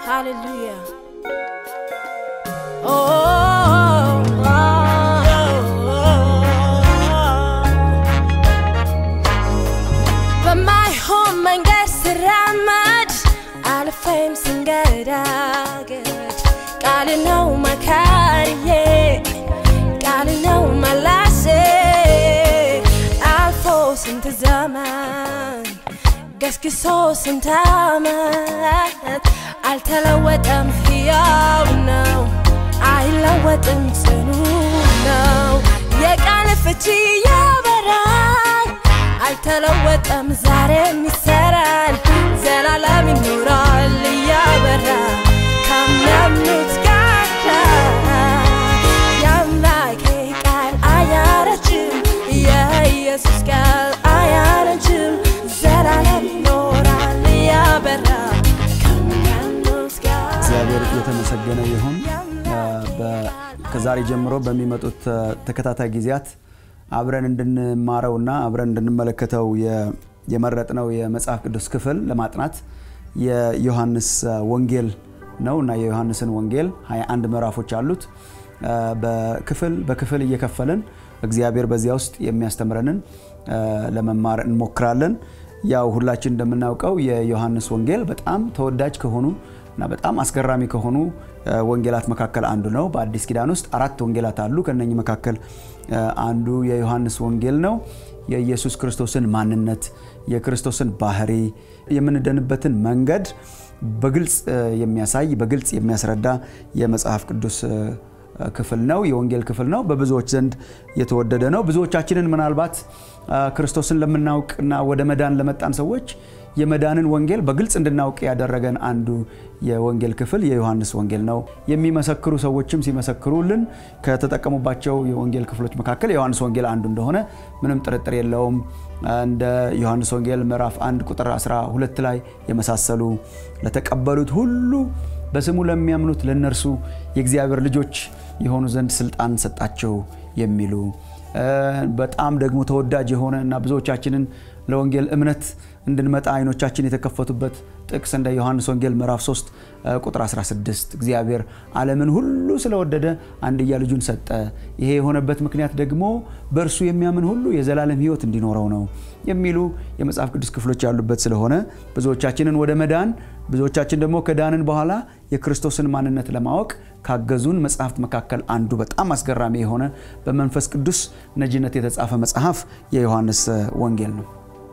Hallelujah. Oh, oh, oh, በማይሆን መንገድ ስራመድ አልፌም ስንገዳገድ ቃል ነው መካሪዬ ቃል ነው መላሴ አልፎ ስንት ዘመን ገስግሶ ስንት ዓመት አልተለወጠም፣ ሕያው ነው፣ አይለወጥም፣ ጽኑ ነው። የቃል ፍቺ ያበራል፣ አልተለወጠም፣ ዛሬም ይሰራል፣ ዘላለም ይኖራል እያበራ ከሚያምኑት ጋር የአምላኬ ቃል አያረጅም፣ የኢየሱስ ቃል አያረጅም፣ ዘላለም ይኖራል እያበራ ከሚያምኑት ጋር እግዚአብሔር የተመሰገነ ይሁን። በ- ከዛሬ ጀምሮ በሚመጡት እ፣ ተከታታይ ጊዜያት አብረን እንድንማረውና አብረን እንድንመለከተው የ- የመረጥነው የመጽሐፍ ቅዱስ ክፍል ለማጥናት የዮሐንስ እ፣ ወንጌል ነው እና የዮሐንስን ወንጌል 21 ምዕራፎች አሉት። እ፣ በክፍል በክፍል እየከፈልን እግዚአብሔር በዚያ ውስጥ የሚያስተምረንን እ፣ ለመማር እንሞክራለን። ያው ሁላችን እንደምናውቀው የዮሐንስ ወንጌል በጣም ተወዳጅ ከሆኑ እና በጣም አስገራሚ ከሆኑ እ፣ ወንጌላት መካከል አንዱ ነው። በአዲስ ኪዳን ውስጥ አራት ወንጌላት አሉ። ከነኚህ መካከል እ፣ አንዱ የዮሐንስ ወንጌል ነው። የኢየሱስ ክርስቶስን ማንነት፣ የክርስቶስን ባህሪ፣ የምንድንበትን መንገድ በግልጽ እ፣ የሚያሳይ በግልጽ የሚያስረዳ የመጽሐፍ ቅዱስ እ፣ ክፍል ነው። የወንጌል ክፍል ነው። በብዙዎች ዘንድ የተወደደ ነው። ብዙዎቻችንን ምናልባት አ፣ ክርስቶስን ለምናውቅና ወደ መዳን ለመጣን ሰዎች የመዳንን ወንጌል በግልጽ እንድናውቅ ያደረገን አንዱ የወንጌል ክፍል የዮሐንስ ወንጌል ነው። የሚመሰክሩ ሰዎችም ሲመሰክሩልን ከተጠቀሙባቸው የወንጌል ክፍሎች መካከል የዮሐንስ ወንጌል አንዱ እንደሆነ ምንም ጥርጥር የለውም። እንደ ዮሐንስ ወንጌል ምዕራፍ 1 ቁጥር 12 ላይ የመሳሰሉ ለተቀበሉት ሁሉ በስሙ ለሚያምኑት ለነርሱ የእግዚአብሔር ልጆች የሆኑ ዘንድ ስልጣን ሰጣቸው የሚሉ እ፣ በጣም ደግሞ ተወዳጅ የሆነ እና ብዙዎቻችንን ለወንጌል እምነት እንድንመጣ አይኖቻችን የተከፈቱበት ጥቅስ እንደ ዮሐንስ ወንጌል ምዕራፍ 3 እ፣ ቁጥር 16 እግዚአብሔር ዓለምን ሁሉ ስለወደደ አንድያ ልጁን ሰጠ። ይሄ የሆነበት ምክንያት ደግሞ በእርሱ የሚያምን ሁሉ የዘላለም ሕይወት እንዲኖረው ነው የሚሉ የመጽሐፍ ቅዱስ ክፍሎች ያሉበት ስለሆነ ብዙዎቻችንን ወደ መዳን ብዙዎቻችን ደግሞ ከዳንን በኋላ የክርስቶስን ማንነት ለማወቅ ካገዙን መጽሐፍት መካከል አንዱ በጣም አስገራሚ የሆነ በመንፈስ ቅዱስ ነጂነት የተጻፈ መጽሐፍ የዮሐንስ እ፣ ወንጌል ነው።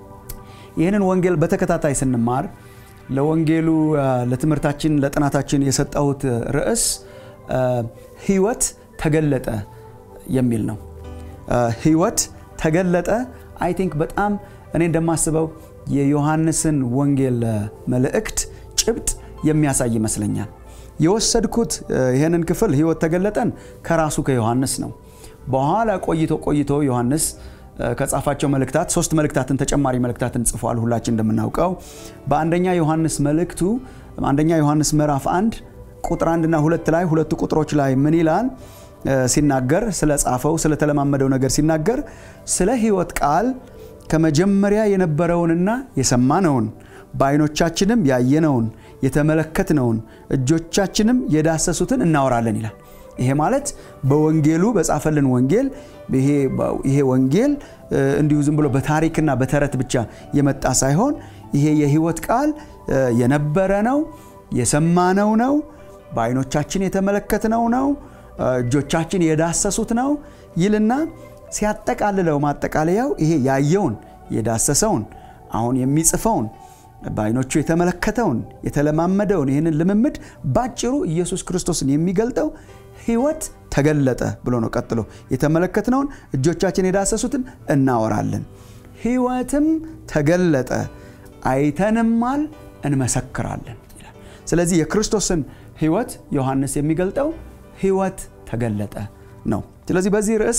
ይህንን ወንጌል በተከታታይ ስንማር ለወንጌሉ አ፣ ለትምህርታችን ለጥናታችን የሰጠሁት ርዕስ አ፣ ህይወት ተገለጠ የሚል ነው። አ፣ ህይወት ተገለጠ አይ ቲንክ በጣም እኔ እንደማስበው የዮሐንስን ወንጌል አ፣ መልእክት ጭብጥ የሚያሳይ ይመስለኛል። የወሰድኩት አ፣ ይህንን ክፍል ህይወት ተገለጠን ከራሱ ከዮሐንስ ነው። በኋላ ቆይቶ ቆይቶ ዮሐንስ አ፣ ከጻፋቸው መልእክታት ሶስት መልእክታትን ተጨማሪ መልእክታትን ጽፏል። ሁላችን እንደምናውቀው በአንደኛ ዮሐንስ መልእክቱ አንደኛ ዮሐንስ ምዕራፍ አንድ ቁጥር አንድና ሁለት ላይ ሁለቱ ቁጥሮች ላይ ምን ይላል አ፣ ሲናገር ስለ ጻፈው ስለተለማመደው ነገር ሲናገር ስለ ህይወት ቃል ከመጀመሪያ የነበረውንና የሰማነውን በዓይኖቻችንም ያየነውን የተመለከትነውን እጆቻችንም የዳሰሱትን እናወራለን ይላል። ይሄ ማለት በወንጌሉ በጻፈልን ወንጌል ይሄ ይሄ ወንጌል እ፣ እንዲሁ ዝም ብሎ በታሪክና በተረት ብቻ የመጣ ሳይሆን ይሄ የህይወት ቃል እ፣ የነበረ ነው፣ የሰማነው ነው፣ በዓይኖቻችን የተመለከትነው ነው፣ እ፣ እጆቻችን የዳሰሱት ነው ይልና ሲያጠቃልለው ማጠቃለያው ይሄ ያየውን የዳሰሰውን አሁን የሚጽፈውን በዓይኖቹ የተመለከተውን የተለማመደውን ይህንን ልምምድ ባጭሩ ኢየሱስ ክርስቶስን የሚገልጠው ህይወት ተገለጠ ብሎ ነው። ቀጥሎ የተመለከትነውን እጆቻችን የዳሰሱትን እናወራለን። ህይወትም ተገለጠ አይተንማል፣ እንመሰክራለን ይላል። ስለዚህ የክርስቶስን ህይወት ዮሐንስ የሚገልጠው ህይወት ተገለጠ ነው። ስለዚህ በዚህ ርዕስ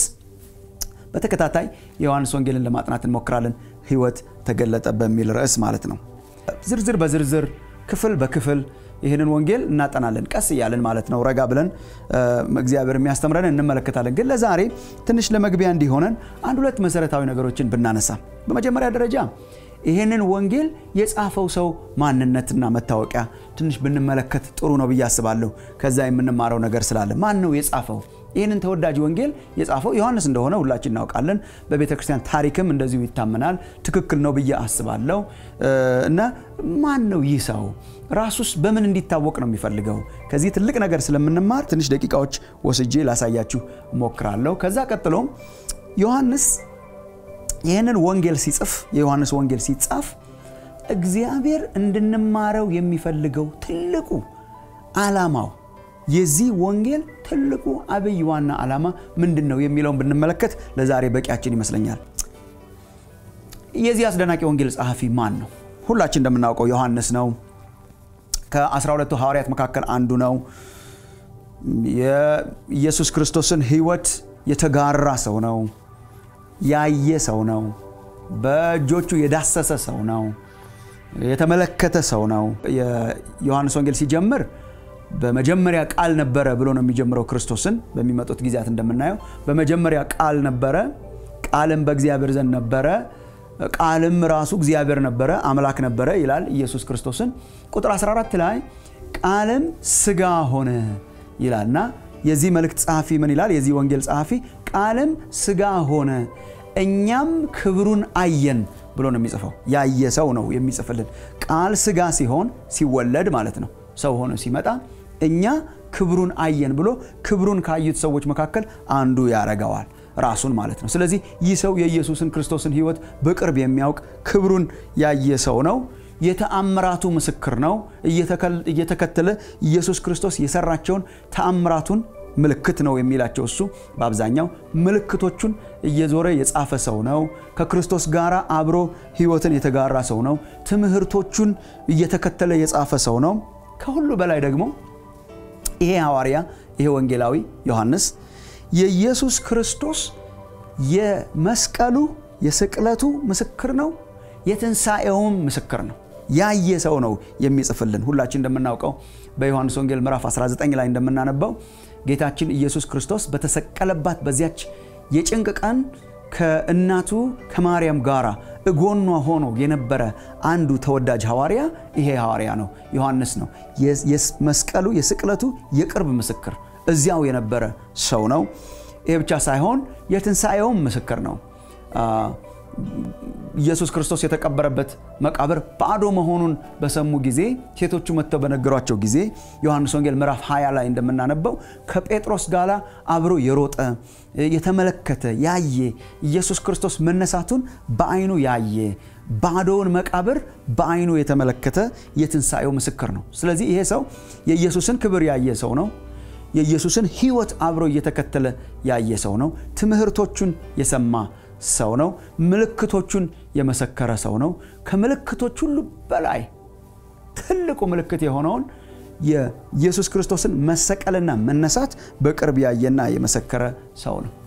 በተከታታይ የዮሐንስ ወንጌልን ለማጥናት እንሞክራለን። ህይወት ተገለጠ በሚል ርዕስ ማለት ነው። ዝርዝር በዝርዝር ክፍል በክፍል ይህንን ወንጌል እናጠናለን ቀስ እያለን ማለት ነው። ረጋ ብለን እግዚአብሔር የሚያስተምረን እንመለከታለን። ግን ለዛሬ ትንሽ ለመግቢያ እንዲሆነን አንድ ሁለት መሰረታዊ ነገሮችን ብናነሳ፣ በመጀመሪያ ደረጃ ይህንን ወንጌል የጻፈው ሰው ማንነትና መታወቂያ ትንሽ ብንመለከት ጥሩ ነው ብዬ አስባለሁ። ከዛ የምንማረው ነገር ስላለ ማን ነው የጻፈው? ይህንን ተወዳጅ ወንጌል የጻፈው ዮሐንስ እንደሆነ ሁላችን እናውቃለን። በቤተ ክርስቲያን ታሪክም እንደዚሁ ይታመናል። ትክክል ነው ብዬ አስባለሁ። እና ማን ነው ይህ ሰው? ራሱስ በምን እንዲታወቅ ነው የሚፈልገው? ከዚህ ትልቅ ነገር ስለምንማር ትንሽ ደቂቃዎች ወስጄ ላሳያችሁ እሞክራለሁ። ከዛ ቀጥሎም ዮሐንስ ይህንን ወንጌል ሲጽፍ የዮሐንስ ወንጌል ሲጻፍ እግዚአብሔር እንድንማረው የሚፈልገው ትልቁ ዓላማው የዚህ ወንጌል ትልቁ አብይ ዋና ዓላማ ምንድን ነው የሚለውን ብንመለከት ለዛሬ በቂያችን ይመስለኛል። የዚህ አስደናቂ ወንጌል ጸሐፊ ማን ነው? ሁላችን እንደምናውቀው ዮሐንስ ነው። ከ12ቱ ሐዋርያት መካከል አንዱ ነው። የኢየሱስ ክርስቶስን ሕይወት የተጋራ ሰው ነው። ያየ ሰው ነው። በእጆቹ የዳሰሰ ሰው ነው። የተመለከተ ሰው ነው። የዮሐንስ ወንጌል ሲጀምር በመጀመሪያ ቃል ነበረ ብሎ ነው የሚጀምረው። ክርስቶስን በሚመጡት ጊዜያት እንደምናየው በመጀመሪያ ቃል ነበረ፣ ቃልም በእግዚአብሔር ዘንድ ነበረ፣ ቃልም ራሱ እግዚአብሔር ነበረ፣ አምላክ ነበረ ይላል ኢየሱስ ክርስቶስን። ቁጥር 14 ላይ ቃልም ስጋ ሆነ ይላልና የዚህ መልእክት ጸሐፊ ምን ይላል? የዚህ ወንጌል ጸሐፊ ቃልም ስጋ ሆነ እኛም ክብሩን አየን ብሎ ነው የሚጽፈው። ያየ ሰው ነው የሚጽፍልን። ቃል ስጋ ሲሆን ሲወለድ ማለት ነው ሰው ሆኖ ሲመጣ እኛ ክብሩን አየን ብሎ ክብሩን ካዩት ሰዎች መካከል አንዱ ያረገዋል ራሱን ማለት ነው። ስለዚህ ይህ ሰው የኢየሱስን ክርስቶስን ሕይወት በቅርብ የሚያውቅ ክብሩን ያየ ሰው ነው። የተአምራቱ ምስክር ነው። እየተከተለ ኢየሱስ ክርስቶስ የሰራቸውን ተአምራቱን ምልክት ነው የሚላቸው እሱ በአብዛኛው ምልክቶቹን እየዞረ የጻፈ ሰው ነው። ከክርስቶስ ጋር አብሮ ሕይወትን የተጋራ ሰው ነው። ትምህርቶቹን እየተከተለ የጻፈ ሰው ነው። ከሁሉ በላይ ደግሞ ይሄ ሐዋርያ ይሄ ወንጌላዊ ዮሐንስ የኢየሱስ ክርስቶስ የመስቀሉ የስቅለቱ ምስክር ነው። የትንሣኤውም ምስክር ነው። ያየ ሰው ነው የሚጽፍልን። ሁላችን እንደምናውቀው በዮሐንስ ወንጌል ምዕራፍ 19 ላይ እንደምናነበው ጌታችን ኢየሱስ ክርስቶስ በተሰቀለባት በዚያች የጭንቅ ቀን ከእናቱ ከማርያም ጋር እጎኗ ሆኖ የነበረ አንዱ ተወዳጅ ሐዋርያ ይሄ ሐዋርያ ነው፣ ዮሐንስ ነው። የመስቀሉ የስቅለቱ የቅርብ ምስክር እዚያው የነበረ ሰው ነው። ይሄ ብቻ ሳይሆን የትንሣኤውም ምስክር ነው። ኢየሱስ ክርስቶስ የተቀበረበት መቃብር ባዶ መሆኑን በሰሙ ጊዜ ሴቶቹ መጥተው በነገሯቸው ጊዜ ዮሐንስ ወንጌል ምዕራፍ 20 ላይ እንደምናነበው ከጴጥሮስ ጋር አብሮ የሮጠ የተመለከተ ያየ ኢየሱስ ክርስቶስ መነሳቱን በዓይኑ ያየ ባዶውን መቃብር በዓይኑ የተመለከተ የትንሣኤው ምስክር ነው። ስለዚህ ይሄ ሰው የኢየሱስን ክብር ያየ ሰው ነው። የኢየሱስን ሕይወት አብሮ እየተከተለ ያየ ሰው ነው። ትምህርቶቹን የሰማ ሰው ነው። ምልክቶቹን የመሰከረ ሰው ነው። ከምልክቶች ሁሉ በላይ ትልቁ ምልክት የሆነውን የኢየሱስ ክርስቶስን መሰቀልና መነሳት በቅርብ ያየና የመሰከረ ሰው ነው።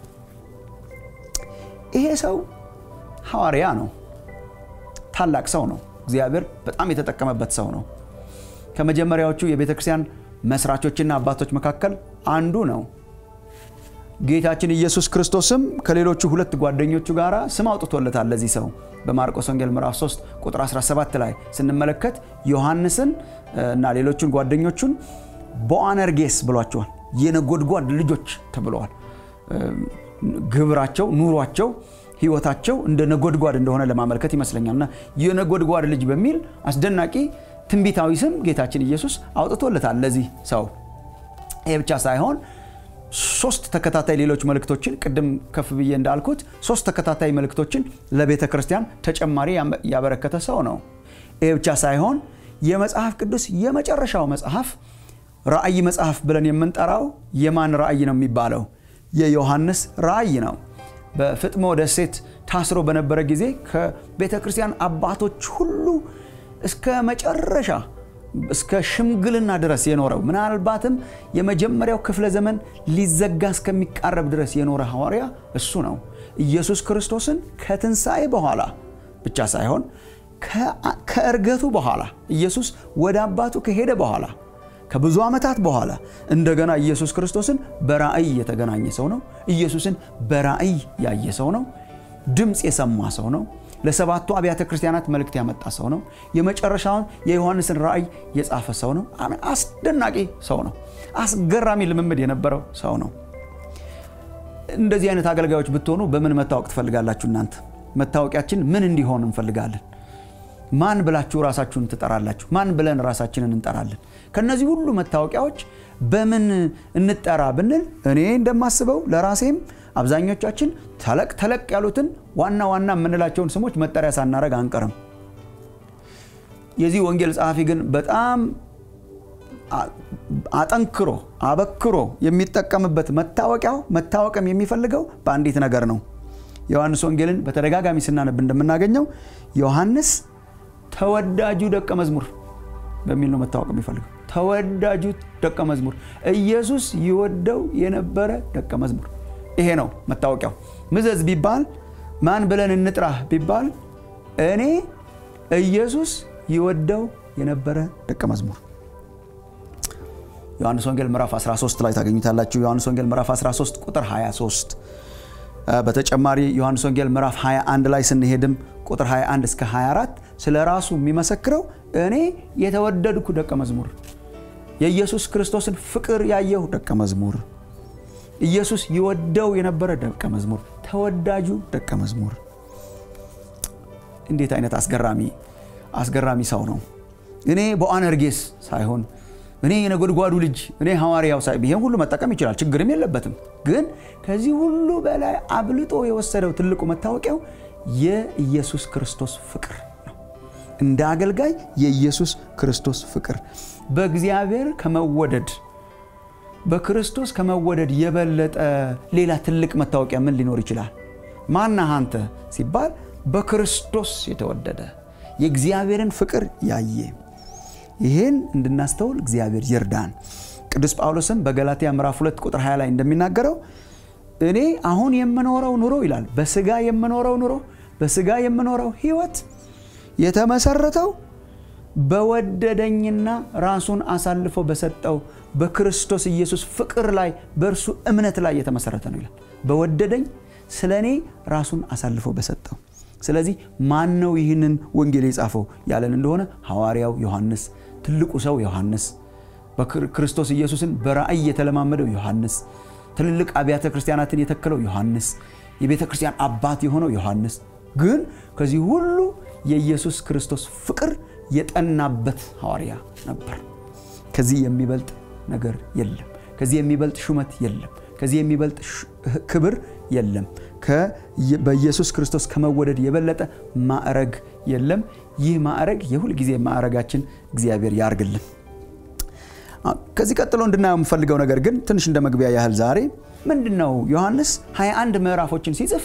ይሄ ሰው ሐዋርያ ነው። ታላቅ ሰው ነው። እግዚአብሔር በጣም የተጠቀመበት ሰው ነው። ከመጀመሪያዎቹ የቤተ ክርስቲያን መስራቾችና አባቶች መካከል አንዱ ነው። ጌታችን ኢየሱስ ክርስቶስም ከሌሎቹ ሁለት ጓደኞቹ ጋር ስም አውጥቶለታል ለዚህ ሰው በማርቆስ ወንጌል ምዕራፍ 3 ቁጥር 17 ላይ ስንመለከት ዮሐንስን እና ሌሎቹን ጓደኞቹን ቦአነርጌስ ብሏቸዋል። የነጎድጓድ ልጆች ተብለዋል። ግብራቸው፣ ኑሯቸው፣ ህይወታቸው እንደ ነጎድጓድ እንደሆነ ለማመልከት ይመስለኛል እና የነጎድጓድ ልጅ በሚል አስደናቂ ትንቢታዊ ስም ጌታችን ኢየሱስ አውጥቶለታል ለዚህ ሰው። ይህ ብቻ ሳይሆን ሶስት ተከታታይ ሌሎች መልእክቶችን ቅድም ከፍ ብዬ እንዳልኩት ሶስት ተከታታይ መልእክቶችን ለቤተ ክርስቲያን ተጨማሪ ያበረከተ ሰው ነው። ይህ ብቻ ሳይሆን የመጽሐፍ ቅዱስ የመጨረሻው መጽሐፍ ራእይ መጽሐፍ ብለን የምንጠራው የማን ራእይ ነው የሚባለው? የዮሐንስ ራእይ ነው። በፍጥሞ ደሴት ታስሮ በነበረ ጊዜ ከቤተ ክርስቲያን አባቶች ሁሉ እስከ መጨረሻ እስከ ሽምግልና ድረስ የኖረው ምናልባትም የመጀመሪያው ክፍለ ዘመን ሊዘጋ እስከሚቃረብ ድረስ የኖረ ሐዋርያ እሱ ነው። ኢየሱስ ክርስቶስን ከትንሣኤ በኋላ ብቻ ሳይሆን ከእርገቱ በኋላ ኢየሱስ ወደ አባቱ ከሄደ በኋላ ከብዙ ዓመታት በኋላ እንደገና ኢየሱስ ክርስቶስን በራእይ የተገናኘ ሰው ነው። ኢየሱስን በራእይ ያየ ሰው ነው። ድምፅ የሰማ ሰው ነው። ለሰባቱ አብያተ ክርስቲያናት መልእክት ያመጣ ሰው ነው። የመጨረሻውን የዮሐንስን ራእይ የጻፈ ሰው ነው። አስደናቂ ሰው ነው። አስገራሚ ልምምድ የነበረው ሰው ነው። እንደዚህ አይነት አገልጋዮች ብትሆኑ በምን መታወቅ ትፈልጋላችሁ? እናንተ መታወቂያችን ምን እንዲሆን እንፈልጋለን? ማን ብላችሁ ራሳችሁን ትጠራላችሁ? ማን ብለን ራሳችንን እንጠራለን? ከነዚህ ሁሉ መታወቂያዎች በምን እንጠራ ብንል እኔ እንደማስበው ለራሴም አብዛኞቻችን ተለቅ ተለቅ ያሉትን ዋና ዋና የምንላቸውን ስሞች መጠሪያ ሳናረግ አንቀርም። የዚህ ወንጌል ጸሐፊ ግን በጣም አጠንክሮ አበክሮ የሚጠቀምበት መታወቂያው መታወቅም የሚፈልገው በአንዲት ነገር ነው። ዮሐንስ ወንጌልን በተደጋጋሚ ስናነብ እንደምናገኘው ዮሐንስ ተወዳጁ ደቀ መዝሙር በሚል ነው መታወቅ የሚፈልገው። ተወዳጁ ደቀ መዝሙር፣ ኢየሱስ ይወደው የነበረ ደቀ መዝሙር። ይሄ ነው መታወቂያው። ምዘዝ ቢባል ማን ብለን እንጥራህ ቢባል እኔ ኢየሱስ ይወደው የነበረ ደቀ መዝሙር ዮሐንስ ወንጌል ምዕራፍ 13 ላይ ታገኙታላችሁ። ዮሐንስ ወንጌል ምዕራፍ 13 ቁጥር 23 በተጨማሪ ዮሐንስ ወንጌል ምዕራፍ 21 ላይ ስንሄድም ቁጥር 21 እስከ 24 ስለ ራሱ የሚመሰክረው እኔ የተወደድኩ ደቀ መዝሙር፣ የኢየሱስ ክርስቶስን ፍቅር ያየሁ ደቀ መዝሙር፣ ኢየሱስ ይወደው የነበረ ደቀ መዝሙር፣ ተወዳጁ ደቀ መዝሙር። እንዴት አይነት አስገራሚ አስገራሚ ሰው ነው! እኔ በአነርጌስ ሳይሆን እኔ የነጎድጓዱ ልጅ እኔ ሐዋርያው ሳይ ይሄን ሁሉ መጠቀም ይችላል፣ ችግርም የለበትም። ግን ከዚህ ሁሉ በላይ አብልጦ የወሰደው ትልቁ መታወቂያው የኢየሱስ ክርስቶስ ፍቅር ነው። እንደ አገልጋይ የኢየሱስ ክርስቶስ ፍቅር በእግዚአብሔር ከመወደድ በክርስቶስ ከመወደድ የበለጠ ሌላ ትልቅ መታወቂያ ምን ሊኖር ይችላል? ማነህ አንተ ሲባል በክርስቶስ የተወደደ የእግዚአብሔርን ፍቅር ያየ ይህን እንድናስተውል እግዚአብሔር ይርዳን። ቅዱስ ጳውሎስም በገላትያ ምዕራፍ 2 ቁጥር 20 ላይ እንደሚናገረው እኔ አሁን የምኖረው ኑሮ ይላል በስጋ የምኖረው ኑሮ በስጋ የምኖረው ሕይወት የተመሰረተው በወደደኝና ራሱን አሳልፎ በሰጠው በክርስቶስ ኢየሱስ ፍቅር ላይ በእርሱ እምነት ላይ የተመሰረተ ነው ይላል። በወደደኝ ስለ እኔ ራሱን አሳልፎ በሰጠው ስለዚህ ማን ነው ይህንን ወንጌል የጻፈው ያለን እንደሆነ ሐዋርያው ዮሐንስ፣ ትልቁ ሰው ዮሐንስ፣ በክርስቶስ ኢየሱስን በራእይ የተለማመደው ዮሐንስ፣ ትልልቅ አብያተ ክርስቲያናትን የተከለው ዮሐንስ፣ የቤተ ክርስቲያን አባት የሆነው ዮሐንስ ግን ከዚህ ሁሉ የኢየሱስ ክርስቶስ ፍቅር የጠናበት ሐዋርያ ነበር። ከዚህ የሚበልጥ ነገር የለም። ከዚህ የሚበልጥ ሹመት የለም። ከዚህ የሚበልጥ ክብር የለም። በኢየሱስ ክርስቶስ ከመወደድ የበለጠ ማዕረግ የለም። ይህ ማዕረግ የሁል ጊዜ ማዕረጋችን እግዚአብሔር ያርግልን። ከዚህ ቀጥሎ እንድናየው የምፈልገው ነገር ግን ትንሽ እንደ መግቢያ ያህል ዛሬ ምንድን ነው ዮሐንስ 21 ምዕራፎችን ሲጽፍ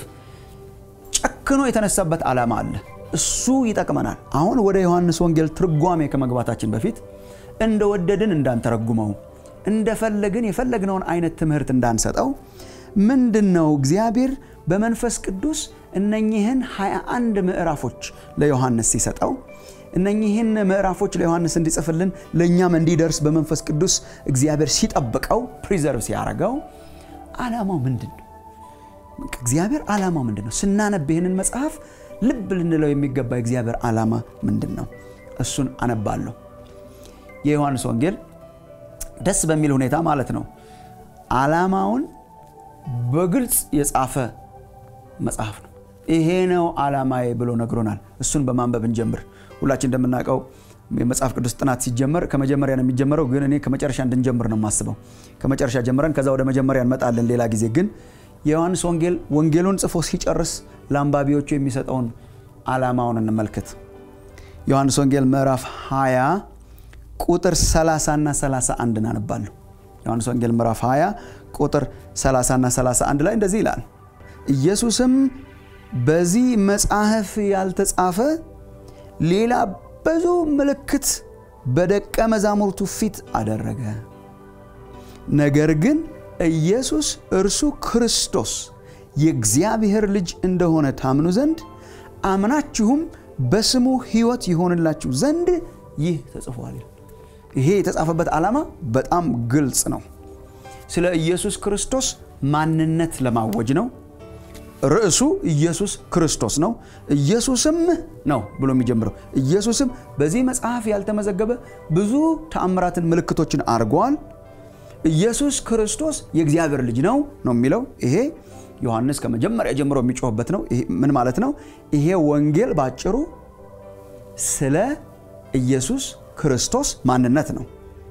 ጨክኖ የተነሳበት ዓላማ አለ። እሱ ይጠቅመናል። አሁን ወደ ዮሐንስ ወንጌል ትርጓሜ ከመግባታችን በፊት እንደወደድን እንዳንተረጉመው እንደፈለግን የፈለግነውን አይነት ትምህርት እንዳንሰጠው ምንድን ነው እግዚአብሔር በመንፈስ ቅዱስ እነኚህን 21 ምዕራፎች ለዮሐንስ ሲሰጠው እነኚህን ምዕራፎች ለዮሐንስ እንዲጽፍልን ለእኛም እንዲደርስ በመንፈስ ቅዱስ እግዚአብሔር ሲጠብቀው ፕሪዘርቭ ሲያደርገው ዓላማው ምንድን ነው? እግዚአብሔር ዓላማው ምንድን ነው? ስናነብ ይህንን መጽሐፍ ልብ ልንለው የሚገባ የእግዚአብሔር ዓላማ ምንድን ነው? እሱን አነባለሁ። የዮሐንስ ወንጌል ደስ በሚል ሁኔታ ማለት ነው ዓላማውን በግልጽ የጻፈ መጽሐፍ ነው። ይሄ ነው ዓላማዬ ብሎ ነግሮናል። እሱን በማንበብ እንጀምር። ሁላችን እንደምናውቀው የመጽሐፍ ቅዱስ ጥናት ሲጀመር ከመጀመሪያ ነው የሚጀመረው፣ ግን እኔ ከመጨረሻ እንድንጀምር ነው የማስበው። ከመጨረሻ ጀምረን ከዛ ወደ መጀመሪያ እንመጣለን ሌላ ጊዜ። ግን የዮሐንስ ወንጌል ወንጌሉን ጽፎ ሲጨርስ ለአንባቢዎቹ የሚሰጠውን ዓላማውን እንመልከት። ዮሐንስ ወንጌል ምዕራፍ 20 ቁጥር 30 እና 31 እናነባለሁ። ዮሐንስ ወንጌል ምዕራፍ 20 ቁጥር 30 እና 31 ላይ እንደዚህ ይላል። ኢየሱስም በዚህ መጽሐፍ ያልተጻፈ ሌላ ብዙ ምልክት በደቀ መዛሙርቱ ፊት አደረገ። ነገር ግን ኢየሱስ እርሱ ክርስቶስ የእግዚአብሔር ልጅ እንደሆነ ታምኑ ዘንድ አምናችሁም በስሙ ሕይወት ይሆንላችሁ ዘንድ ይህ ተጽፏል። ይሄ የተጻፈበት ዓላማ በጣም ግልጽ ነው። ስለ ኢየሱስ ክርስቶስ ማንነት ለማወጅ ነው። ርዕሱ ኢየሱስ ክርስቶስ ነው። ኢየሱስም ነው ብሎ የሚጀምረው ኢየሱስም በዚህ መጽሐፍ ያልተመዘገበ ብዙ ተአምራትን ምልክቶችን አድርጓል። ኢየሱስ ክርስቶስ የእግዚአብሔር ልጅ ነው ነው የሚለው ይሄ ዮሐንስ ከመጀመሪያ ጀምሮ የሚጮህበት ነው። ምን ማለት ነው? ይሄ ወንጌል ባጭሩ ስለ ኢየሱስ ክርስቶስ ማንነት ነው።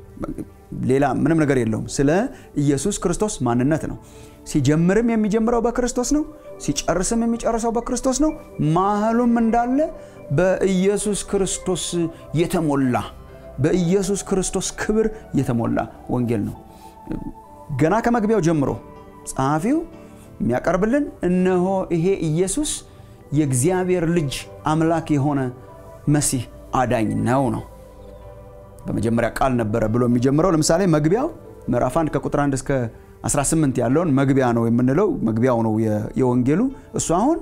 ሌላ ምንም ነገር የለውም። ስለ ኢየሱስ ክርስቶስ ማንነት ነው። ሲጀምርም የሚጀምረው በክርስቶስ ነው። ሲጨርስም የሚጨርሰው በክርስቶስ ነው። ማህሉም እንዳለ በኢየሱስ ክርስቶስ የተሞላ በኢየሱስ ክርስቶስ ክብር የተሞላ ወንጌል ነው። ገና ከመግቢያው ጀምሮ ጸሐፊው የሚያቀርብልን እነሆ ይሄ ኢየሱስ የእግዚአብሔር ልጅ አምላክ የሆነ መሲህ አዳኝ ነው ነው በመጀመሪያ ቃል ነበረ ብሎ የሚጀምረው ለምሳሌ መግቢያው ምዕራፍ 1 ከቁጥር 1 እስከ 18 ያለውን መግቢያ ነው የምንለው መግቢያው ነው የወንጌሉ እሱ አሁን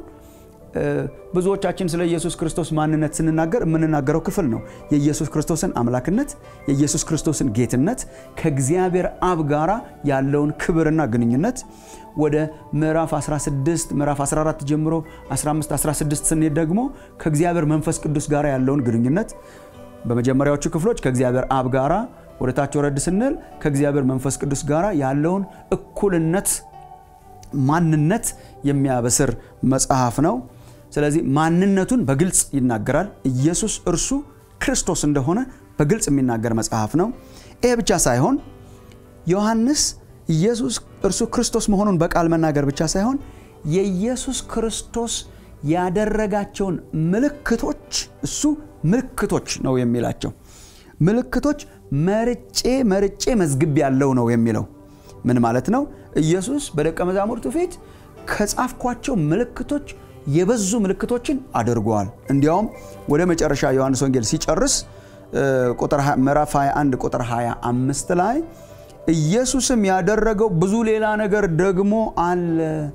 ብዙዎቻችን ስለ ኢየሱስ ክርስቶስ ማንነት ስንናገር የምንናገረው ክፍል ነው የኢየሱስ ክርስቶስን አምላክነት የኢየሱስ ክርስቶስን ጌትነት ከእግዚአብሔር አብ ጋራ ያለውን ክብርና ግንኙነት ወደ ምዕራፍ 16 ምዕራፍ 14 ጀምሮ 15 16 ስንሄድ ደግሞ ከእግዚአብሔር መንፈስ ቅዱስ ጋር ያለውን ግንኙነት በመጀመሪያዎቹ ክፍሎች ከእግዚአብሔር አብ ጋራ ወደ ታች ወረድ ስንል ከእግዚአብሔር መንፈስ ቅዱስ ጋር ያለውን እኩልነት ማንነት የሚያበስር መጽሐፍ ነው። ስለዚህ ማንነቱን በግልጽ ይናገራል። ኢየሱስ እርሱ ክርስቶስ እንደሆነ በግልጽ የሚናገር መጽሐፍ ነው። ይሄ ብቻ ሳይሆን ዮሐንስ ኢየሱስ እርሱ ክርስቶስ መሆኑን በቃል መናገር ብቻ ሳይሆን የኢየሱስ ክርስቶስ ያደረጋቸውን ምልክቶች እሱ ምልክቶች ነው የሚላቸው ምልክቶች መርጬ መርጬ መዝግብ ያለው ነው የሚለው ምን ማለት ነው? ኢየሱስ በደቀ መዛሙርቱ ፊት ከጻፍኳቸው ምልክቶች የበዙ ምልክቶችን አድርጓል። እንዲያውም ወደ መጨረሻ ዮሐንስ ወንጌል ሲጨርስ ምዕራፍ 21 ቁጥር 25 ላይ ኢየሱስም ያደረገው ብዙ ሌላ ነገር ደግሞ አለ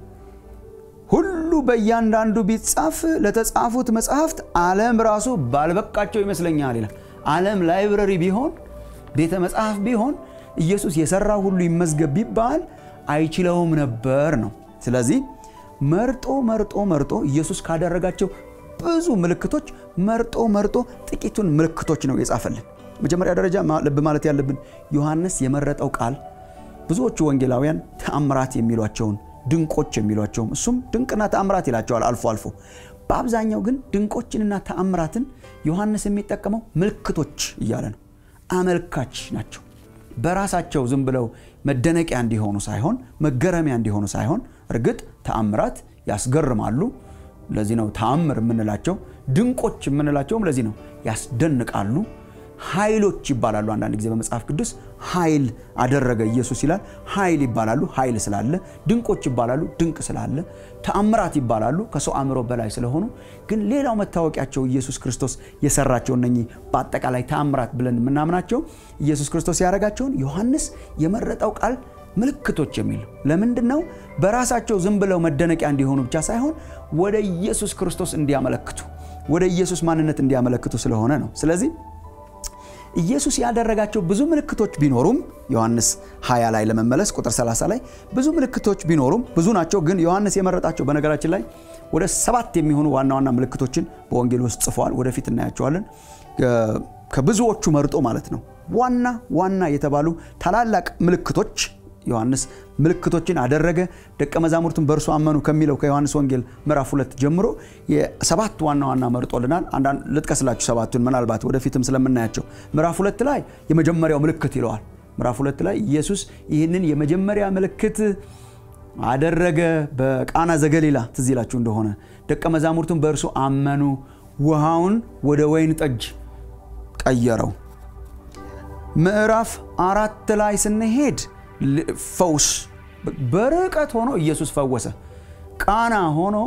ሁሉ በእያንዳንዱ ቢጻፍ ለተጻፉት መጽሐፍት ዓለም ራሱ ባልበቃቸው ይመስለኛል ይላል። ዓለም ላይብረሪ ቢሆን ቤተ መጽሐፍ ቢሆን ኢየሱስ የሰራው ሁሉ ይመዝገብ ቢባል አይችለውም ነበር ነው። ስለዚህ መርጦ መርጦ መርጦ ኢየሱስ ካደረጋቸው ብዙ ምልክቶች መርጦ መርጦ ጥቂቱን ምልክቶች ነው የጻፈልን። መጀመሪያ ደረጃ ልብ ማለት ያለብን ዮሐንስ የመረጠው ቃል ብዙዎቹ ወንጌላውያን ተአምራት የሚሏቸውን ድንቆች የሚሏቸውም እሱም ድንቅና ተአምራት ይላቸዋል አልፎ አልፎ። በአብዛኛው ግን ድንቆችንና ተአምራትን ዮሐንስ የሚጠቀመው ምልክቶች እያለ ነው። አመልካች ናቸው። በራሳቸው ዝም ብለው መደነቂያ እንዲሆኑ ሳይሆን መገረሚያ እንዲሆኑ ሳይሆን፣ እርግጥ ተአምራት ያስገርማሉ። ለዚህ ነው ተአምር የምንላቸው። ድንቆች የምንላቸውም ለዚህ ነው ያስደንቃሉ። ኃይሎች ይባላሉ። አንዳንድ ጊዜ በመጽሐፍ ቅዱስ ኃይል አደረገ ኢየሱስ ይላል። ኃይል ይባላሉ፣ ኃይል ስላለ። ድንቆች ይባላሉ፣ ድንቅ ስላለ። ተአምራት ይባላሉ፣ ከሰው አእምሮ በላይ ስለሆኑ። ግን ሌላው መታወቂያቸው ኢየሱስ ክርስቶስ የሰራቸው እነኚህ በአጠቃላይ ተአምራት ብለን የምናምናቸው ኢየሱስ ክርስቶስ ያደረጋቸውን ዮሐንስ የመረጠው ቃል ምልክቶች የሚል ለምንድን ነው? በራሳቸው ዝም ብለው መደነቂያ እንዲሆኑ ብቻ ሳይሆን ወደ ኢየሱስ ክርስቶስ እንዲያመለክቱ፣ ወደ ኢየሱስ ማንነት እንዲያመለክቱ ስለሆነ ነው። ስለዚህ ኢየሱስ ያደረጋቸው ብዙ ምልክቶች ቢኖሩም ዮሐንስ 20 ላይ ለመመለስ ቁጥር 30 ላይ ብዙ ምልክቶች ቢኖሩም ብዙ ናቸው። ግን ዮሐንስ የመረጣቸው በነገራችን ላይ ወደ ሰባት የሚሆኑ ዋና ዋና ምልክቶችን በወንጌል ውስጥ ጽፈዋል። ወደፊት እናያቸዋለን። ከብዙዎቹ መርጦ ማለት ነው። ዋና ዋና የተባሉ ታላላቅ ምልክቶች ዮሐንስ ምልክቶችን አደረገ፣ ደቀ መዛሙርቱን በእርሱ አመኑ ከሚለው ከዮሐንስ ወንጌል ምዕራፍ ሁለት ጀምሮ የሰባት ዋና ዋና መርጦልናል። አንዳንድ ልጥቀስላችሁ ሰባቱን ምናልባት ወደፊትም ስለምናያቸው። ምዕራፍ ሁለት ላይ የመጀመሪያው ምልክት ይለዋል። ምዕራፍ ሁለት ላይ ኢየሱስ ይህንን የመጀመሪያ ምልክት አደረገ በቃና ዘገሊላ ትዝ ይላችሁ እንደሆነ ደቀ መዛሙርቱን በእርሱ አመኑ፣ ውሃውን ወደ ወይን ጠጅ ቀየረው። ምዕራፍ አራት ላይ ስንሄድ ፈውስ በርቀት ሆኖ ኢየሱስ ፈወሰ። ቃና ሆኖ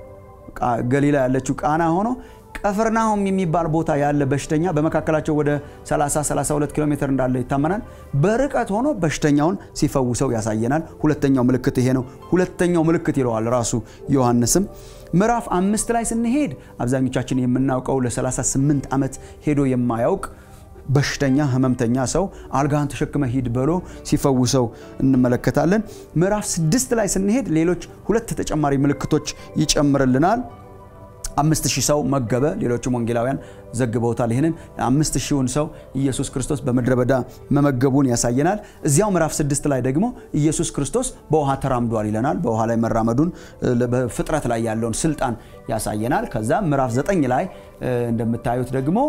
ገሊላ ያለችው ቃና ሆኖ ቀፍርናሆም የሚባል ቦታ ያለ በሽተኛ በመካከላቸው ወደ 30 32 ኪሎ ሜትር እንዳለ ይታመናል። በርቀት ሆኖ በሽተኛውን ሲፈውሰው ያሳየናል። ሁለተኛው ምልክት ይሄ ነው። ሁለተኛው ምልክት ይለዋል ራሱ ዮሐንስም። ምዕራፍ አምስት ላይ ስንሄድ አብዛኞቻችን የምናውቀው ለ38 ዓመት ሄዶ የማያውቅ በሽተኛ ህመምተኛ ሰው አልጋህን ተሸክመ ሂድ ብሎ ሲፈውሰው እንመለከታለን። ምዕራፍ ስድስት ላይ ስንሄድ ሌሎች ሁለት ተጨማሪ ምልክቶች ይጨምርልናል። አምስት ሺህ ሰው መገበ። ሌሎችም ወንጌላውያን ዘግበውታል። ይህንን አምስት ሺውን ሰው ኢየሱስ ክርስቶስ በምድረ በዳ መመገቡን ያሳየናል። እዚያው ምዕራፍ ስድስት ላይ ደግሞ ኢየሱስ ክርስቶስ በውሃ ተራምዷል ይለናል። በውሃ ላይ መራመዱን በፍጥረት ላይ ያለውን ስልጣን ያሳየናል። ከዛ ምዕራፍ ዘጠኝ ላይ እንደምታዩት ደግሞ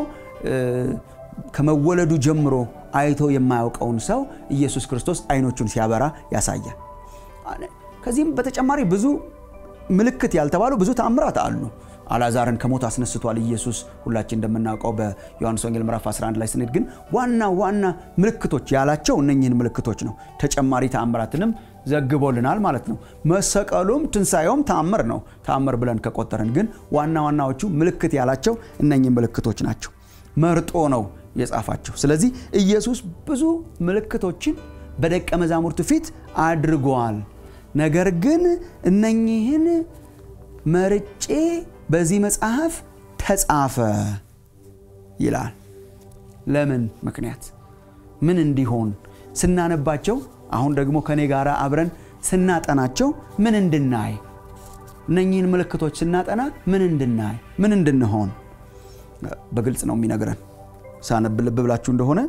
ከመወለዱ ጀምሮ አይቶ የማያውቀውን ሰው ኢየሱስ ክርስቶስ አይኖቹን ሲያበራ ያሳያል። ከዚህም በተጨማሪ ብዙ ምልክት ያልተባሉ ብዙ ተአምራት አሉ። አላዛርን ከሞት አስነስቷል ኢየሱስ ሁላችን እንደምናውቀው በዮሐንስ ወንጌል ምዕራፍ 11 ላይ ስንሄድ ግን ዋና ዋና ምልክቶች ያላቸው እነኝህን ምልክቶች ነው። ተጨማሪ ተአምራትንም ዘግቦልናል ማለት ነው። መሰቀሉም ትንሣኤውም ተአምር ነው። ተአምር ብለን ከቆጠርን ግን ዋና ዋናዎቹ ምልክት ያላቸው እነኝህ ምልክቶች ናቸው። መርጦ ነው የጻፋቸው። ስለዚህ ኢየሱስ ብዙ ምልክቶችን በደቀ መዛሙርቱ ፊት አድርጓል። ነገር ግን እነኚህን መርጬ በዚህ መጽሐፍ ተጻፈ ይላል። ለምን ምክንያት ምን እንዲሆን ስናነባቸው፣ አሁን ደግሞ ከኔ ጋር አብረን ስናጠናቸው ምን እንድናይ እነኚህን ምልክቶች ስናጠና ምን እንድናይ ምን እንድንሆን በግልጽ ነው የሚነግረን። ሳነብ ልብ ብላችሁ እንደሆነ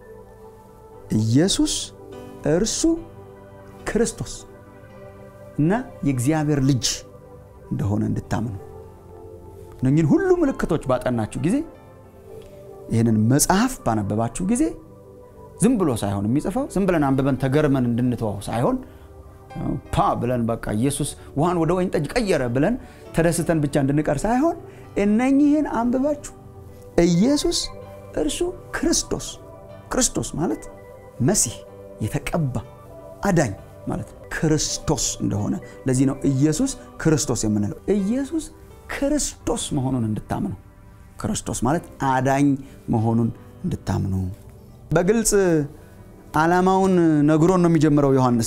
ኢየሱስ እርሱ ክርስቶስ እና የእግዚአብሔር ልጅ እንደሆነ እንድታምኑ እነኝህን ሁሉ ምልክቶች ባጠናችሁ ጊዜ ይህንን መጽሐፍ ባነበባችሁ ጊዜ ዝም ብሎ ሳይሆን የሚጽፈው ዝም ብለን አንብበን ተገርመን እንድንተዋው ሳይሆን ፓ ብለን በቃ ኢየሱስ ውሃን ወደ ወይን ጠጅ ቀየረ ብለን ተደስተን ብቻ እንድንቀር ሳይሆን እነኚህን አንብባችሁ ኢየሱስ እርሱ ክርስቶስ ክርስቶስ ማለት መሲህ የተቀባ አዳኝ ማለት ነው። ክርስቶስ እንደሆነ ለዚህ ነው ኢየሱስ ክርስቶስ የምንለው። ኢየሱስ ክርስቶስ መሆኑን እንድታምኑ ክርስቶስ ማለት አዳኝ መሆኑን እንድታምኑ በግልጽ ዓላማውን ነግሮን ነው የሚጀምረው ዮሐንስ።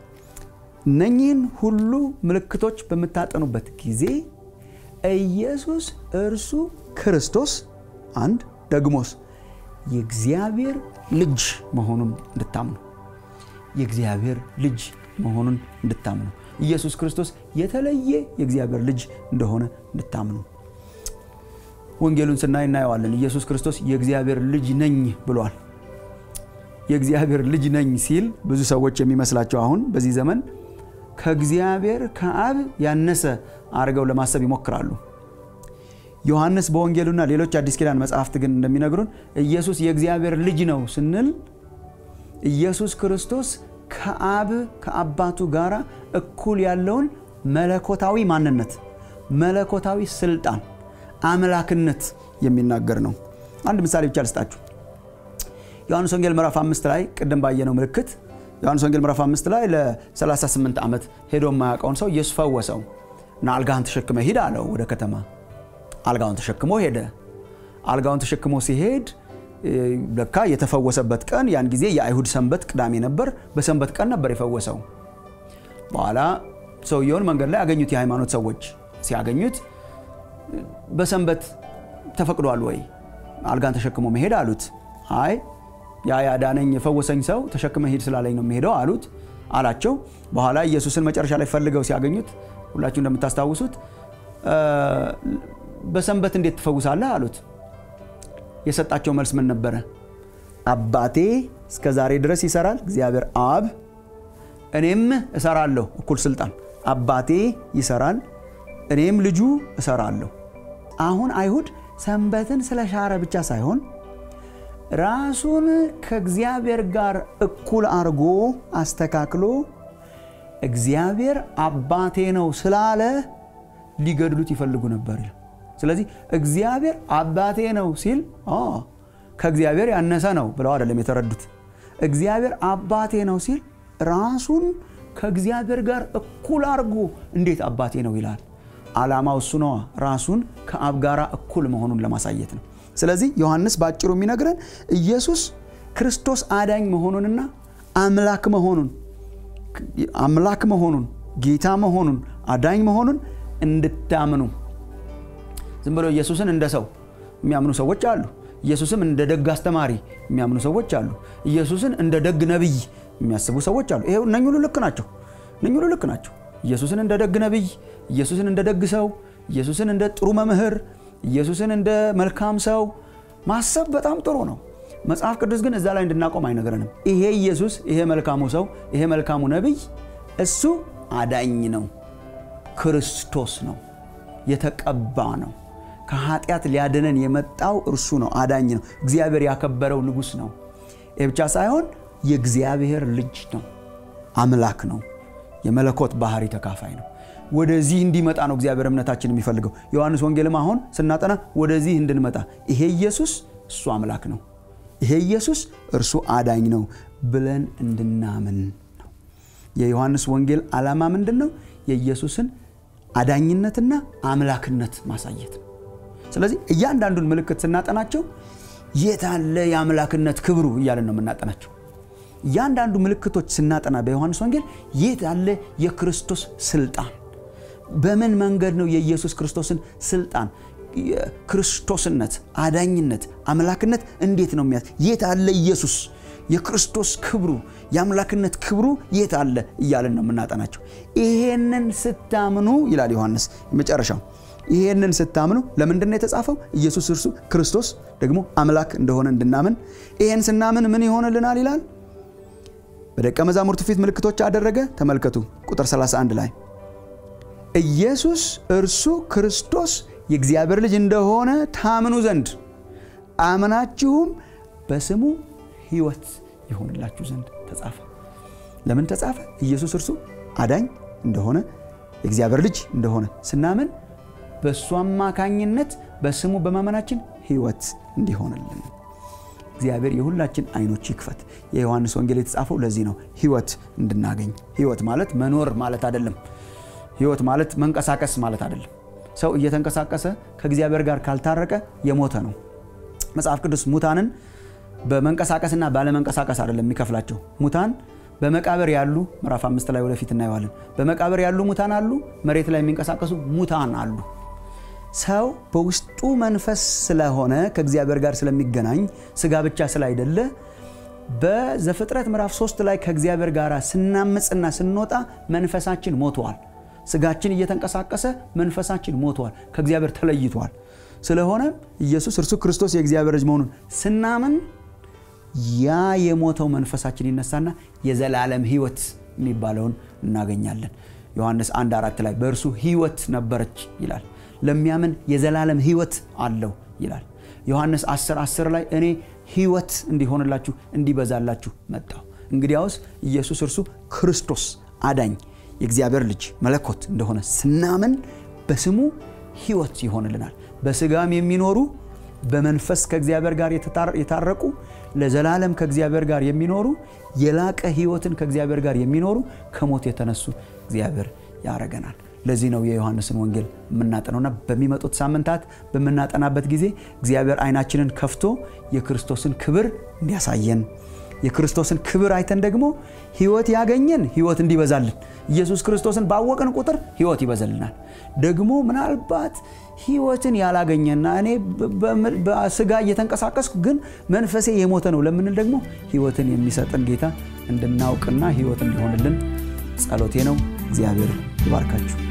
እነኚህን ሁሉ ምልክቶች በምታጠኑበት ጊዜ ኢየሱስ እርሱ ክርስቶስ አንድ ደግሞስ የእግዚአብሔር ልጅ መሆኑን እንድታምኑ የእግዚአብሔር ልጅ መሆኑን እንድታምኑ ኢየሱስ ክርስቶስ የተለየ የእግዚአብሔር ልጅ እንደሆነ እንድታምኑ ወንጌሉን ስናይ እናየዋለን። ኢየሱስ ክርስቶስ የእግዚአብሔር ልጅ ነኝ ብሏል። የእግዚአብሔር ልጅ ነኝ ሲል ብዙ ሰዎች የሚመስላቸው አሁን በዚህ ዘመን ከእግዚአብሔር ከአብ ያነሰ አድርገው ለማሰብ ይሞክራሉ። ዮሐንስ በወንጌሉና ሌሎች አዲስ ኪዳን መጽሐፍት ግን እንደሚነግሩን ኢየሱስ የእግዚአብሔር ልጅ ነው ስንል ኢየሱስ ክርስቶስ ከአብ ከአባቱ ጋር እኩል ያለውን መለኮታዊ ማንነት፣ መለኮታዊ ስልጣን፣ አምላክነት የሚናገር ነው። አንድ ምሳሌ ብቻ ልስጣችሁ። ዮሐንስ ወንጌል ምዕራፍ አምስት ላይ ቅድም ባየነው ምልክት ዮሐንስ ወንጌል ምዕራፍ አምስት ላይ ለ38 ዓመት ሄዶ የማያውቀውን ሰው ኢየሱስ ፈወሰው እና አልጋህን ተሸክመ ሂድ አለው ወደ ከተማ። አልጋውን ተሸክሞ ሄደ። አልጋውን ተሸክሞ ሲሄድ ለካ የተፈወሰበት ቀን ያን ጊዜ የአይሁድ ሰንበት ቅዳሜ ነበር። በሰንበት ቀን ነበር የፈወሰው። በኋላ ሰውየውን መንገድ ላይ ያገኙት የሃይማኖት ሰዎች ሲያገኙት በሰንበት ተፈቅዷል ወይ አልጋን ተሸክሞ መሄድ አሉት። አይ ያ ያዳነኝ የፈወሰኝ ሰው ተሸክመ ሂድ ስላለኝ ነው የሚሄደው አሉት አላቸው። በኋላ ኢየሱስን መጨረሻ ላይ ፈልገው ሲያገኙት ሁላችሁ እንደምታስታውሱት በሰንበት እንዴት ትፈውሳለህ አሉት። የሰጣቸው መልስ ምን ነበረ? አባቴ እስከ ዛሬ ድረስ ይሰራል፣ እግዚአብሔር አብ፣ እኔም እሰራለሁ። እኩል ስልጣን። አባቴ ይሰራል፣ እኔም ልጁ እሰራለሁ። አሁን አይሁድ ሰንበትን ስለሻረ ብቻ ሳይሆን ራሱን ከእግዚአብሔር ጋር እኩል አድርጎ አስተካክሎ እግዚአብሔር አባቴ ነው ስላለ ሊገድሉት ይፈልጉ ነበር። ስለዚህ እግዚአብሔር አባቴ ነው ሲል ከእግዚአብሔር ያነሰ ነው ብለው አይደለም የተረዱት። እግዚአብሔር አባቴ ነው ሲል ራሱን ከእግዚአብሔር ጋር እኩል አድርጎ እንዴት አባቴ ነው ይላል? ዓላማው እሱ ነዋ። ራሱን ከአብ ጋር እኩል መሆኑን ለማሳየት ነው። ስለዚህ ዮሐንስ በአጭሩ የሚነግረን ኢየሱስ ክርስቶስ አዳኝ መሆኑንና አምላክ መሆኑን አምላክ መሆኑን ጌታ መሆኑን አዳኝ መሆኑን እንድታምኑ ዝም ብሎ ኢየሱስን እንደ ሰው የሚያምኑ ሰዎች አሉ። ኢየሱስም እንደ ደግ አስተማሪ የሚያምኑ ሰዎች አሉ። ኢየሱስን እንደ ደግ ነቢይ የሚያስቡ ሰዎች አሉ። ይሄ እነኝ ሁሉ ልክ ናቸው። እነኝ ሁሉ ልክ ናቸው። ኢየሱስን እንደ ደግ ነቢይ፣ ኢየሱስን እንደ ደግ ሰው፣ ኢየሱስን እንደ ጥሩ መምህር፣ ኢየሱስን እንደ መልካም ሰው ማሰብ በጣም ጥሩ ነው። መጽሐፍ ቅዱስ ግን እዛ ላይ እንድናቆም አይነግረንም። ይሄ ኢየሱስ፣ ይሄ መልካሙ ሰው፣ ይሄ መልካሙ ነቢይ እሱ አዳኝ ነው፣ ክርስቶስ ነው፣ የተቀባ ነው። ከኃጢአት ሊያድነን የመጣው እርሱ ነው፣ አዳኝ ነው። እግዚአብሔር ያከበረው ንጉሥ ነው። ይህ ብቻ ሳይሆን የእግዚአብሔር ልጅ ነው፣ አምላክ ነው፣ የመለኮት ባህሪ ተካፋይ ነው። ወደዚህ እንዲመጣ ነው እግዚአብሔር እምነታችን የሚፈልገው። ዮሐንስ ወንጌልም አሁን ስናጠና ወደዚህ እንድንመጣ ይሄ ኢየሱስ እሱ አምላክ ነው፣ ይሄ ኢየሱስ እርሱ አዳኝ ነው ብለን እንድናምን ነው። የዮሐንስ ወንጌል ዓላማ ምንድን ነው? የኢየሱስን አዳኝነትና አምላክነት ማሳየት ነው። ስለዚህ እያንዳንዱን ምልክት ስናጠናቸው የት አለ የአምላክነት ክብሩ እያለን ነው የምናጠናቸው። እያንዳንዱ ምልክቶች ስናጠና በዮሐንስ ወንጌል የት አለ የክርስቶስ ስልጣን፣ በምን መንገድ ነው የኢየሱስ ክርስቶስን ስልጣን፣ ክርስቶስነት፣ አዳኝነት፣ አምላክነት እንዴት ነው የሚያት የት አለ ኢየሱስ የክርስቶስ ክብሩ የአምላክነት ክብሩ የት አለ እያለን ነው የምናጠናቸው። ይሄንን ስታምኑ ይላል ዮሐንስ መጨረሻው ይሄንን ስታምኑ ለምንድን ነው የተጻፈው? ኢየሱስ እርሱ ክርስቶስ ደግሞ አምላክ እንደሆነ እንድናምን። ይሄን ስናምን ምን ይሆንልናል ይላል። በደቀ መዛሙርቱ ፊት ምልክቶች አደረገ። ተመልከቱ ቁጥር 31 ላይ ኢየሱስ እርሱ ክርስቶስ የእግዚአብሔር ልጅ እንደሆነ ታምኑ ዘንድ አምናችሁም በስሙ ሕይወት ይሆንላችሁ ዘንድ ተጻፈ። ለምን ተጻፈ? ኢየሱስ እርሱ አዳኝ እንደሆነ የእግዚአብሔር ልጅ እንደሆነ ስናምን በእሱ አማካኝነት በስሙ በማመናችን ሕይወት እንዲሆንልን እግዚአብሔር የሁላችን አይኖች ይክፈት። የዮሐንስ ወንጌል የተጻፈው ለዚህ ነው፣ ሕይወት እንድናገኝ። ሕይወት ማለት መኖር ማለት አይደለም። ሕይወት ማለት መንቀሳቀስ ማለት አይደለም። ሰው እየተንቀሳቀሰ ከእግዚአብሔር ጋር ካልታረቀ የሞተ ነው። መጽሐፍ ቅዱስ ሙታንን በመንቀሳቀስና ባለመንቀሳቀስ አይደለም የሚከፍላቸው። ሙታን በመቃብር ያሉ ምዕራፍ አምስት ላይ ወደፊት እናየዋለን። በመቃብር ያሉ ሙታን አሉ፣ መሬት ላይ የሚንቀሳቀሱ ሙታን አሉ። ሰው በውስጡ መንፈስ ስለሆነ ከእግዚአብሔር ጋር ስለሚገናኝ ስጋ ብቻ ስላይደለ በዘፍጥረት ምዕራፍ ሶስት ላይ ከእግዚአብሔር ጋር ስናምፅና ስንወጣ መንፈሳችን ሞተዋል። ስጋችን እየተንቀሳቀሰ መንፈሳችን ሞተዋል፣ ከእግዚአብሔር ተለይቷል። ስለሆነም ኢየሱስ እርሱ ክርስቶስ የእግዚአብሔር ልጅ መሆኑን ስናምን ያ የሞተው መንፈሳችን ይነሳና የዘላለም ሕይወት የሚባለውን እናገኛለን። ዮሐንስ አንድ አራት ላይ በእርሱ ሕይወት ነበረች ይላል። ለሚያምን የዘላለም ሕይወት አለው ይላል። ዮሐንስ 10 10 ላይ እኔ ሕይወት እንዲሆንላችሁ እንዲበዛላችሁ መጣሁ። እንግዲያውስ ኢየሱስ እርሱ ክርስቶስ አዳኝ የእግዚአብሔር ልጅ መለኮት እንደሆነ ስናምን በስሙ ሕይወት ይሆንልናል። በስጋም የሚኖሩ በመንፈስ ከእግዚአብሔር ጋር የታረቁ ለዘላለም ከእግዚአብሔር ጋር የሚኖሩ የላቀ ሕይወትን ከእግዚአብሔር ጋር የሚኖሩ ከሞት የተነሱ እግዚአብሔር ያረገናል። ለዚህ ነው የዮሐንስን ወንጌል የምናጠነውና በሚመጡት ሳምንታት በምናጠናበት ጊዜ እግዚአብሔር ዓይናችንን ከፍቶ የክርስቶስን ክብር እንዲያሳየን የክርስቶስን ክብር አይተን ደግሞ ሕይወት ያገኘን ሕይወት እንዲበዛልን ኢየሱስ ክርስቶስን ባወቅን ቁጥር ሕይወት ይበዛልናል። ደግሞ ምናልባት ሕይወትን ያላገኘና እኔ በስጋ እየተንቀሳቀስኩ ግን መንፈሴ የሞተ ነው ለምንል ደግሞ ሕይወትን የሚሰጥን ጌታ እንድናውቅና ሕይወት እንዲሆንልን ጸሎቴ ነው። እግዚአብሔር ይባርካችሁ።